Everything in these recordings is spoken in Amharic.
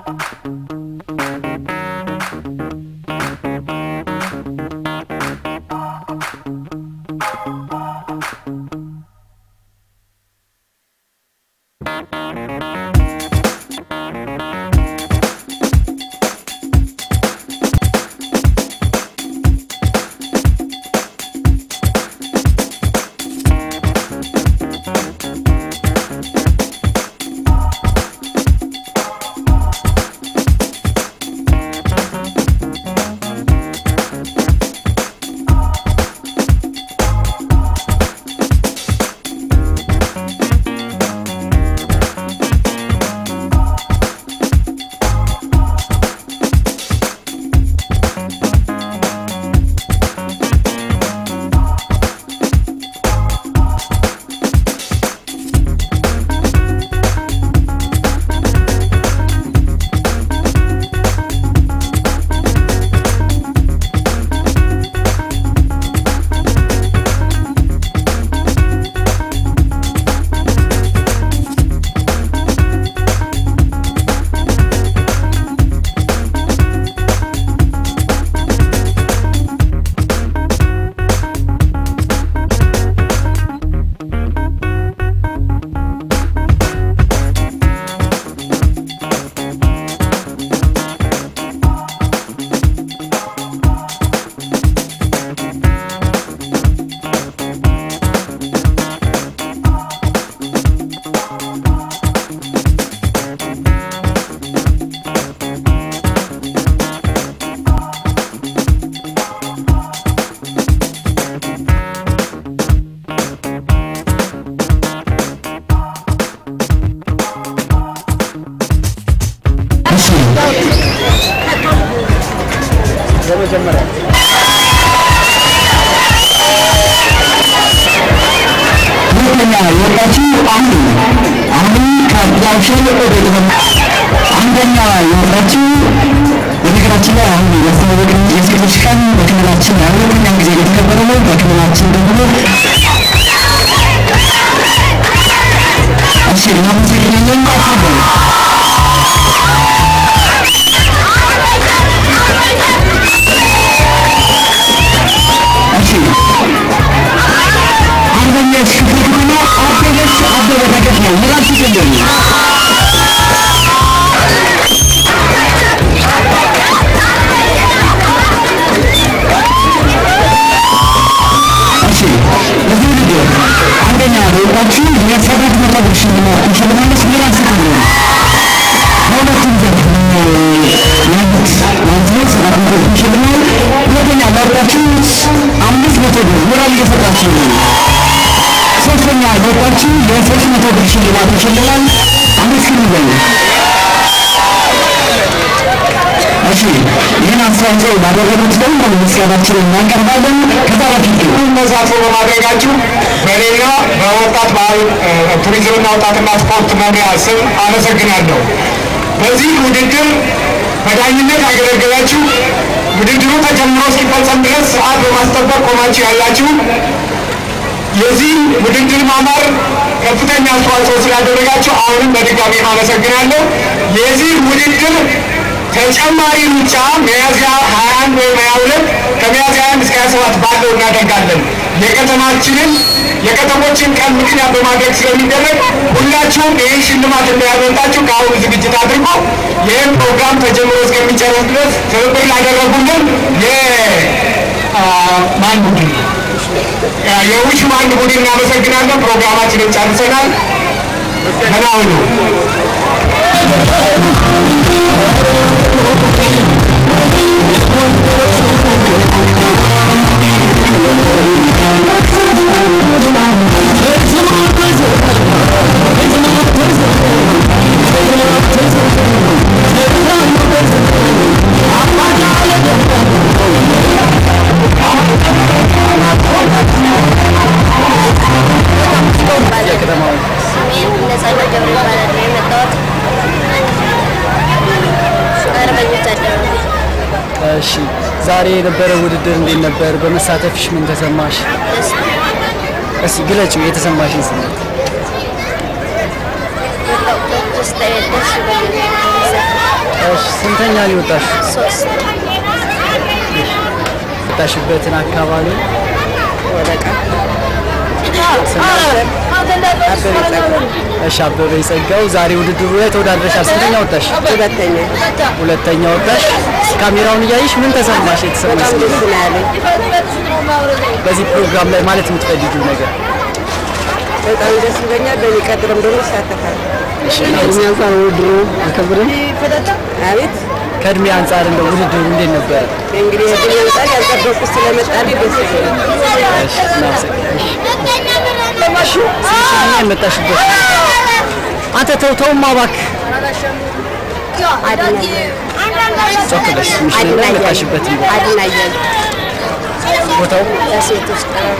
በመጀመሪያ ሁለተኛ የወጣችው አሁን አሁን ከጃክሽን ወደ አንደኛ የወጣችው በነገራችን ላይ አሁን ያስተዋወቅን የሴቶች ቀን በክልላችን ለሁለተኛ ጊዜ የተከበረ ነው። በክልላችን ደግሞ እሺ እናመሰግናለን። አስበው እሺ አንደኛሽ ክፍል ከተማ አበበች አበበ ተገት ነው። ምራች ይገኛሉ። እሺ እዚህ ልጅ አንደኛ በወጣችሁ የሰባት መቶ ብር ሽልማት ተሸልማለች። ምራች ይገኛሉ። በሁለቱም ዘርፍ ያሉት ማንዝነት ሰባት መቶ ብር ሽልማት፣ ሁለተኛ ለወጣችሁ አምስት መቶ ብር ሞራል እየሰጣችሁ ነው። ሶስተኛ ለወጣችሁ የሶስት መቶ ብር ሽልማት ይሸልማል። አመስግኑ በሉ። እሺ ይህን አስተዋጽኦ ባደረጉት ደግሞ ምስጋናችንን እናቀርባለን። ከዛ በፊት ግን ተሳትፎ በማድረጋችሁ በሌላ በወጣት ባህል ቱሪዝምና ወጣትና ስፖርት መምሪያ ስም አመሰግናለሁ። በዚህ ውድድር በዳኝነት ያገለገላችሁ ውድድሩ ተጀምሮ እስኪፈጸም ድረስ ሰዓት በማስጠበቅ ቆማችሁ ያላችሁ የዚህ ውድድር ማማር ከፍተኛ አስተዋጽኦ ስላደረጋችሁ አሁንም በድጋሚ አመሰግናለሁ። የዚህ ውድድር ተጨማሪ ሩጫ ሚያዝያ 21 ወይም 22 ከሚያዝያ 21 እስከ 27 ባለው እናደርጋለን። የከተማችንን የከተሞችን ቀን ምክንያት በማድረግ ስለሚደረግ ሁላችሁም ይህን ሽልማት እንዳያመልጣችሁ ከአሁኑ ዝግጅት አድርጎ ይህም ፕሮግራም ተጀምሮ እስከሚጨረስ ድረስ ትብብር ላደረጉልን የማን ቡድን የውሽ ባንድ ቡድን እናመሰግናለን። ፕሮግራማችንን ጨርሰናል። ደህና ሁኑ። ስሜን ነጻነት ገብረ ይባላል። የመጣሁት አርበኞች አደባባይ እሺ ዛሬ የነበረ ውድድር እንዴት ነበር? በመሳተፍሽ ምን ተሰማሽ? ደስ እስኪ ግለጪው የተሰማሽን ስሜት። ውስጥ ደስ ብሎኛል። ስንተኛ ነው የወጣሽ? ሶስት የወጣሽበትን አካባቢ እሺ አበበ ይጸጋው ዛሬ ውድድሩ ላይ ተወዳድረሻል። ስንተኛ ወጣሽ? ሁለተኛ ሁለተኛ ወጣሽ። ካሜራውን እያየሽ ምን ተሰማሽ? የተሰማሽ በጣም ደስ ነው ያለኝ። በዚህ ፕሮግራም ላይ ማለት የምትፈልጊው ነገር? በጣም ደስ ይለኛል። በሚቀጥልም ደግሞ እሳተፋለሁ። ከእድሜ አንጻር ውድድሩ አከብረን አቤት ከእድሜ አንጻር እንደው ውድድሩ እንዴት ነበረ? እንግዲህ እድሜ አንጻር ያልጠበቅኩት ስለመጣልኝ ደስ ይለኛል። እሺ እናመሰግናለን። ስምሽንና የመጣሽበት አንተ ተው ተውማ እባክህ ጮክ ብለሽ ስምሽንና የመጣሽበትን ቦታ አድናያል ቦታው ለሴቶች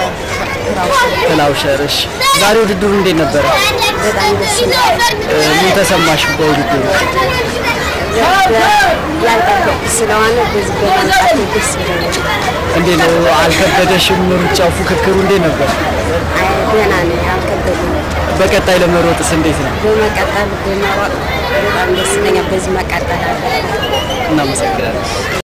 ጥላውሸር። እሺ ዛሬ ውድድሩ እንዴት ነበረ? በጣም ደስ ይላል። እ፣ ምን ተሰማሽ በውድድሩ? ያልጠበቅኩት ስለሆነ በዚህ በመምጣት ደስ ይለኛል። እንዴት ነው? አልከበደሽም? ሩጫው ፉክክሩ እንዴት ነበር? አይ ደህና ነኝ፣ አልከበደኝም። በቀጣይ ለመሮጥስ እንዴት ነው? በመቀጠል በመሮጥ በጣም ደስ ይለኛል። በዚህ መቀጠል አለ እናመሰግናለን።